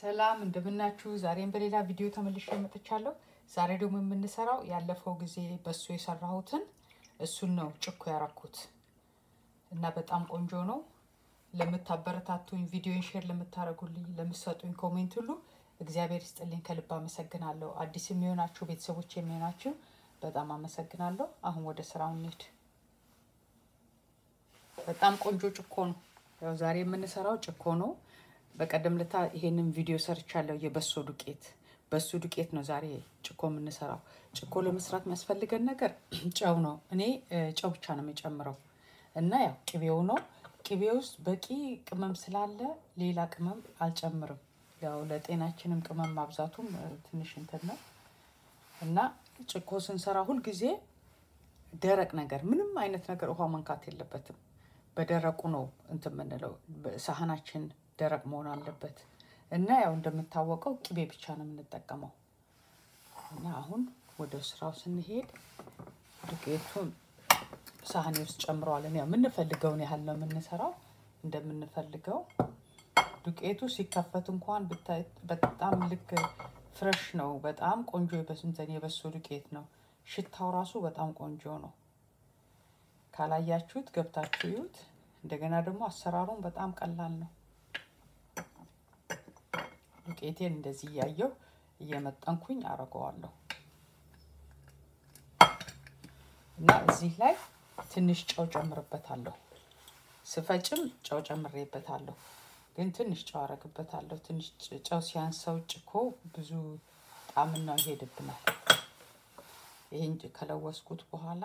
ሰላም እንደምናችሁ። ዛሬም በሌላ ቪዲዮ ተመልሼ መጥቻለሁ። ዛሬ ደግሞ የምንሰራው ያለፈው ጊዜ በሱ የሰራሁትን እሱን ነው ጭኮ ያረኩት እና በጣም ቆንጆ ነው። ለምታበረታቱኝ፣ ቪዲዮን ሼር ለምታደርጉልኝ፣ ለምትሰጡኝ ኮሜንት ሁሉ እግዚአብሔር ይስጥልኝ፣ ከልብ አመሰግናለሁ። አዲስ የሚሆናችሁ ቤተሰቦች የሚሆናችሁ በጣም አመሰግናለሁ። አሁን ወደ ስራው እንሂድ። በጣም ቆንጆ ጭኮ ነው። ያው ዛሬ የምንሰራው ጭኮ ነው። በቀደም ለታ ይሄንን ቪዲዮ ሰርቻለሁ። የበሶ ዱቄት በሱ ዱቄት ነው ዛሬ ጭኮ የምንሰራው። ጭኮ ለመስራት የሚያስፈልገን ነገር ጨው ነው። እኔ ጨው ብቻ ነው የሚጨምረው እና ያው ቅቤው ነው። ቅቤ ውስጥ በቂ ቅመም ስላለ ሌላ ቅመም አልጨምርም። ያው ለጤናችንም ቅመም ማብዛቱም ትንሽ እንትን ነው እና ጭኮ ስንሰራ ሁልጊዜ ደረቅ ነገር ምንም አይነት ነገር ውሃ መንካት የለበትም። በደረቁ ነው እንትን የምንለው። ሳህናችን ደረቅ መሆን አለበት እና ያው እንደምታወቀው ቅቤ ብቻ ነው የምንጠቀመው እና አሁን ወደ ስራው ስንሄድ ዱቄቱን ሳህኔ ውስጥ ጨምረዋለን። ያው የምንፈልገውን ያህል ነው የምንሰራው እንደምንፈልገው። ዱቄቱ ሲከፈት እንኳን ብታይ በጣም ልክ ፍረሽ ነው። በጣም ቆንጆ የበስንተን የበሶ ዱቄት ነው። ሽታው ራሱ በጣም ቆንጆ ነው። ካላያችሁት ገብታችሁ ይዩት። እንደገና ደግሞ አሰራሩን በጣም ቀላል ነው። ዱቄቴን እንደዚህ እያየው እየመጠንኩኝ አረገዋለሁ እና እዚህ ላይ ትንሽ ጨው ጨምርበታለሁ። ስፈጭም ጨው ጨምሬበታለሁ፣ ግን ትንሽ ጨው አረግበታለሁ። ትንሽ ጨው ሲያንሰው ጭኮ ብዙ ጣዕምና ይሄድብናል። ይህን ከለወስኩት በኋላ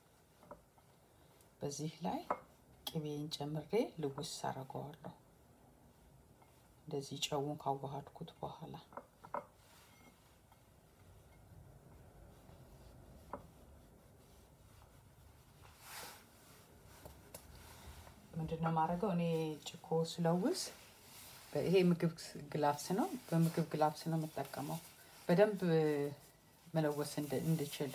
በዚህ ላይ ቅቤን ጨምሬ ልውስ አረገዋለሁ። እንደዚህ ጨውን ካዋሃድኩት በኋላ ምንድነው የማደርገው እኔ ጭኮ ስለውስ ይሄ ምግብ ግላፍስ ነው። በምግብ ግላፍስ ነው የምጠቀመው በደንብ መለወስ እንድችል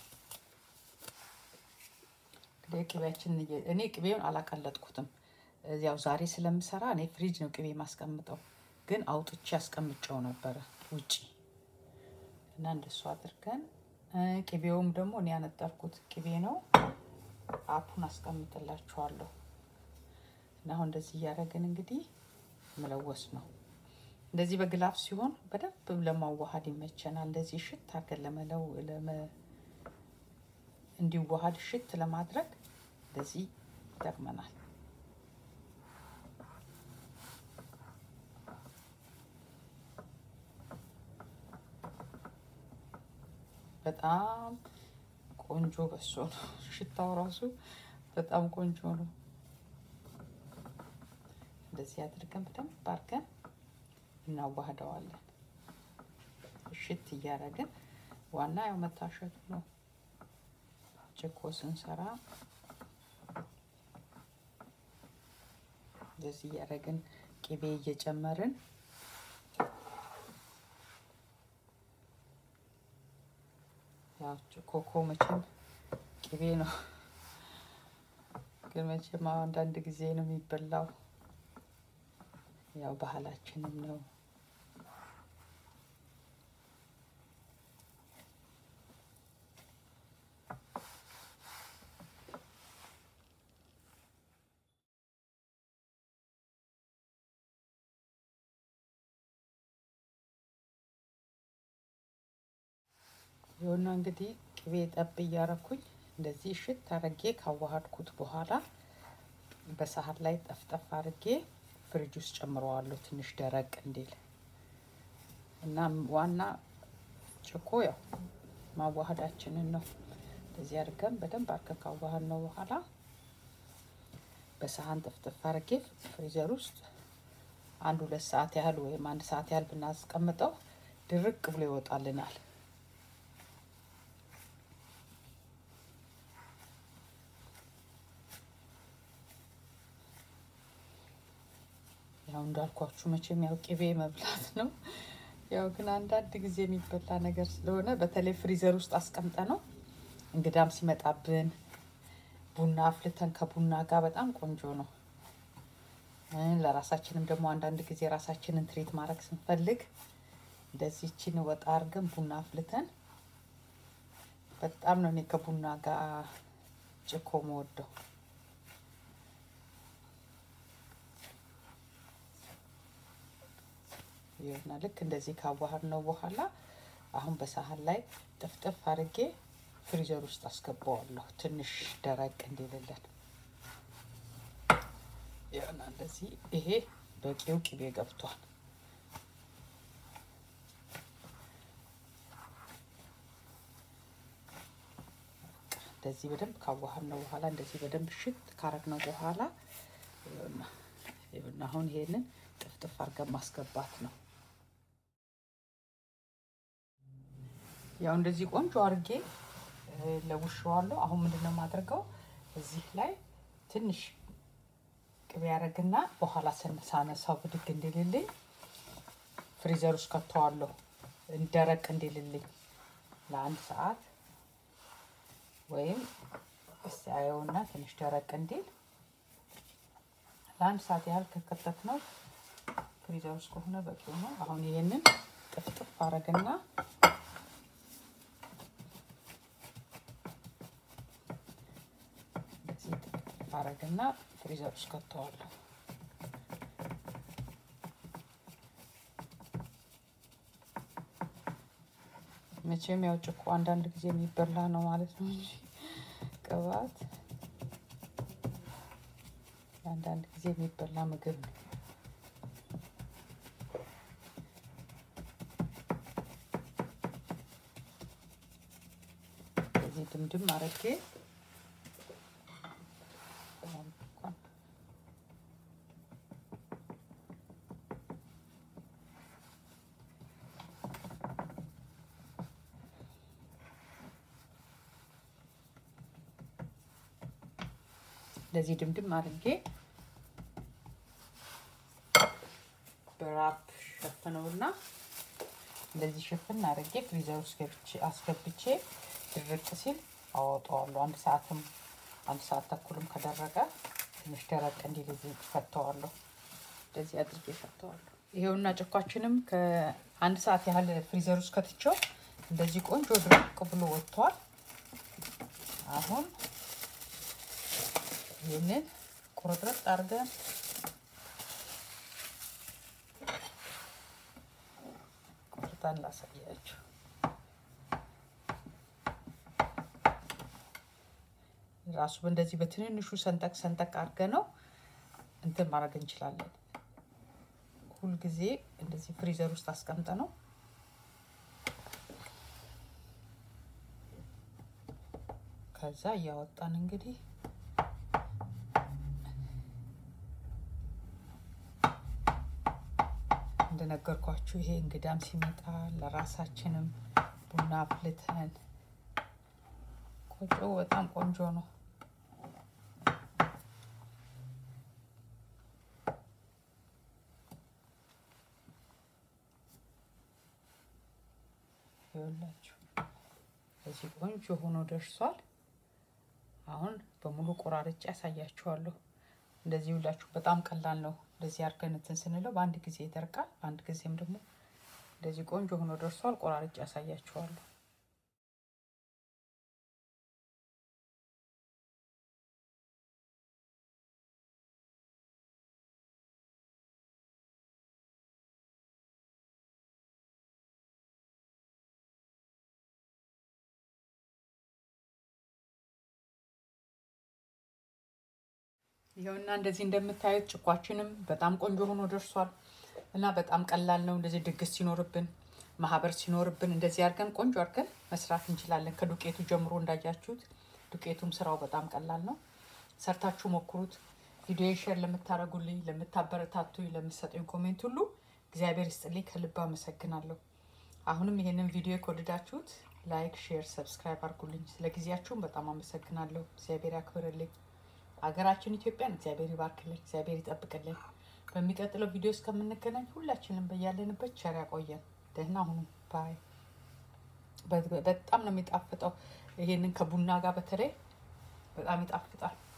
ቅቤያችን እኔ ቅቤውን አላቀለጥኩትም። ያው ዛሬ ስለምሰራ እኔ ፍሪጅ ነው ቅቤ ማስቀምጠው፣ ግን አውጥቼ አስቀምጨው ነበረ ውጪ እና እንደሱ አድርገን ቅቤውም ደግሞ እኔ ያነጠርኩት ቅቤ ነው። አፑን አስቀምጥላችኋለሁ እና አሁን እንደዚህ እያደረግን እንግዲህ መለወስ ነው። እንደዚህ በግላፍ ሲሆን በደንብ ለማዋሃድ ይመቸናል። እንደዚህ ሽት አድርገን ለመለው እንዲዋሃድ ሽት ለማድረግ እንደዚህ ይጠቅመናል። በጣም ቆንጆ በሶ ነው። ሽታው ራሱ በጣም ቆንጆ ነው። እንደዚህ አድርገን በደንብ አድርገን እናዋህደዋለን። እሽት እያደረግን ዋና ያው መታሸቱ ነው። ጭኮ ስንሰራ እንደዚህ እያደረግን ቅቤ እየጨመርን ያው ኮኮ መቼም ቅቤ ነው፣ ግን መቼም አንዳንድ ጊዜ ነው የሚበላው። ያው ባህላችንም ነው። የሆነ እንግዲህ ቅቤ ጠብ እያረኩኝ እንደዚህ እሽት አረጌ ካዋሃድኩት በኋላ በሳህን ላይ ጠፍጠፍ አርጌ ፍሪጅ ውስጥ ጨምረዋለሁ ትንሽ ደረቅ እንዲል እና ዋና ጭኮ ያው ማዋሃዳችንን ነው። እንደዚህ አድርገን በደንብ አድርገን ካዋሃድ ነው በኋላ በሳህን ጠፍጠፍ አርጌ ፍሪዘር ውስጥ አንድ ሁለት ሰዓት ያህል ወይም አንድ ሰዓት ያህል ብናስቀምጠው ድርቅ ብሎ ይወጣልናል። ያው እንዳልኳችሁ መቼም ያው ቅቤ መብላት ነው። ያው ግን አንዳንድ ጊዜ የሚበላ ነገር ስለሆነ በተለይ ፍሪዘር ውስጥ አስቀምጠ ነው እንግዳም ሲመጣብን ቡና አፍልተን ከቡና ጋር በጣም ቆንጆ ነው ለራሳችንም ደግሞ አንዳንድ ጊዜ ራሳችንን ትሪት ማድረግ ስንፈልግ እንደዚህ ይቺን ወጣ አድርገን ቡና አፍልተን በጣም ነው እኔ ከቡና ጋር ጭኮ መወደው። ይሁና ልክ እንደዚህ ካዋሃድ ነው በኋላ አሁን በሳህን ላይ ጥፍጥፍ አድርጌ ፍሪዘር ውስጥ አስገባዋለሁ ትንሽ ደረቅ እንዲልልን። ይሁና እንደዚህ ይሄ በቂው ቅቤ ገብቷል። እንደዚህ በደንብ ካዋሃድ ነው በኋላ እንደዚህ በደንብ ሽት ካረግ ነው በኋላ ይሁና አሁን ይሄንን ጥፍጥፍ አድርገን ማስገባት ነው። ያው እንደዚህ ቆንጆ አድርጌ ለውሸዋለሁ። አሁን ምንድን ነው የማደርገው እዚህ ላይ ትንሽ ቅቤ ያደርግና በኋላ ሳነሳው ብድግ እንዲልልኝ ፍሪዘር ውስጥ ከተዋለሁ እንደረቅ እንዲልልኝ ለአንድ ሰዓት ወይም እስቲ አየውና ትንሽ ደረቅ እንዲል ለአንድ ሰዓት ያህል ከከተት ነው ፍሪዘር ውስጥ ከሆነ በቂው ነው። አሁን ይሄንን ጥፍጥፍ አረግና እንደዚህ ጥፍጥፍ አረግና ፍሪዘር ውስጥ ከተዋለሁ። መቼም ያው ጭኮ አንዳንድ ጊዜ የሚበላ ነው ማለት ነው እንጂ ቅባት አንዳንድ ጊዜ የሚበላ ምግብ ነው። እዚህ ድምድም አረጌ እንደዚህ ድምድም አድርጌ በራፕ ሸፍነውና እንደዚህ ሸፍን አድርጌ ፍሪዘር ውስጥ አስገብቼ ድርቅ ሲል አወጣዋለሁ። አንድ ሰዓትም አንድ ሰዓት ተኩልም ከደረቀ ትንሽ ደረቅ እንዲል እዚህ ፈተዋለሁ። እንደዚህ አድርጌ ፈተዋለሁ። ይሄውና ጭኳችንም ከአንድ ሰዓት ያህል ፍሪዘር ውስጥ ከትቼው እንደዚህ ቆንጆ ድርቅ ብሎ ወጥቷል። አሁን ይህንን ቁርጥርጥ አድርገን ቁርጣን ላሳያችሁ። ራሱ እንደዚህ በትንንሹ ሰንጠቅ ሰንጠቅ አድርገ ነው እንትን ማድረግ እንችላለን። ሁልጊዜ እንደዚህ ፍሪዘር ውስጥ አስቀምጠ ነው ከዛ እያወጣን እንግዲህ እንደነገርኳችሁ ይሄ እንግዳም ሲመጣ ለራሳችንም ቡና አፍልተን ቆጮ በጣም ቆንጆ ነው። ይኸውላችሁ እዚህ ቆንጆ ሆኖ ደርሷል። አሁን በሙሉ ቆራርጬ ያሳያችኋለሁ። እንደዚህ ሁላችሁ በጣም ቀላል ነው። እንደዚህ አድርገን እንትን ስንለው በአንድ ጊዜ ይደርቃል። በአንድ ጊዜም ደግሞ እንደዚህ ቆንጆ ሆኖ ደርሷል። ቆራርጬ ያሳያችኋለሁ። ይኸውና እንደዚህ እንደምታዩት ጭኳችንም በጣም ቆንጆ ሆኖ ደርሷል እና በጣም ቀላል ነው። እንደዚህ ድግስ ሲኖርብን ማህበር ሲኖርብን እንደዚህ አድርገን ቆንጆ አድርገን መስራት እንችላለን። ከዱቄቱ ጀምሮ እንዳያችሁት ዱቄቱም ስራው በጣም ቀላል ነው። ሰርታችሁ ሞክሩት። ቪዲዮ ሼር ለምታደርጉልኝ፣ ለምታበረታቱኝ፣ ለምሰጡኝ ኮሜንት ሁሉ እግዚአብሔር ይስጥልኝ፣ ከልብ አመሰግናለሁ። አሁንም ይሄንን ቪዲዮ ከወደዳችሁት ላይክ፣ ሼር፣ ሰብስክራይብ አድርጉልኝ። ስለ ጊዜያችሁም በጣም አመሰግናለሁ። እግዚአብሔር ያክብርልኝ። ሀገራችን ኢትዮጵያን እግዚአብሔር ይባርክልን፣ እግዚአብሔር ይጠብቅልን። በሚቀጥለው ቪዲዮ እስከምንገናኝ ሁላችንም በያለንበት ቸር ያቆየን። ደህና ሁኑ ባይ። በጣም ነው የሚጣፍጠው። ይሄንን ከቡና ጋር በተለይ በጣም ይጣፍጣል።